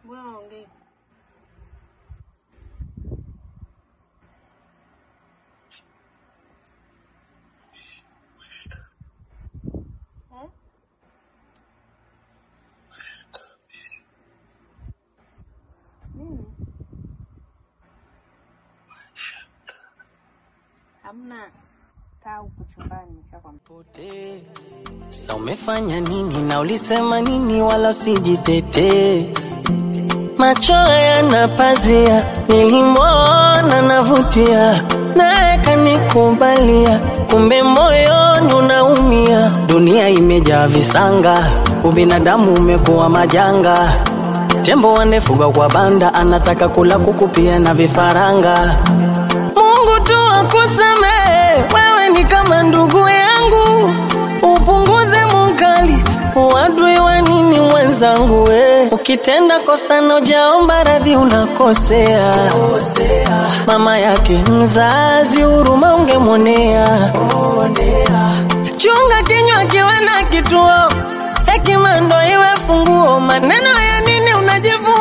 Mbona ongei? Eh? Nini? Hamna. Kaa huku chumbani nishakwambia. Pote. Sa umefanya nini na ulisema nini wala usijitetee. Macho yana pazia, nilimwona navutia, naye kanikubalia, kumbe moyoni unaumia. Dunia imejaa visanga, ubinadamu umekuwa majanga. Tembo wanefugwa kwa banda, anataka kula kuku pia na vifaranga. Mungu tu akusamehe, wewe ni kama ndugu yangu, upunguze mukali uadui wa nini mwenzangu we. Ukitenda kosa na ujaomba radhi unakosea. Mama yake mzazi huruma ungemwonea. Chunga kinywa kiwe na kituo, hekima ndo iwe funguo. Maneno ya nini unajivu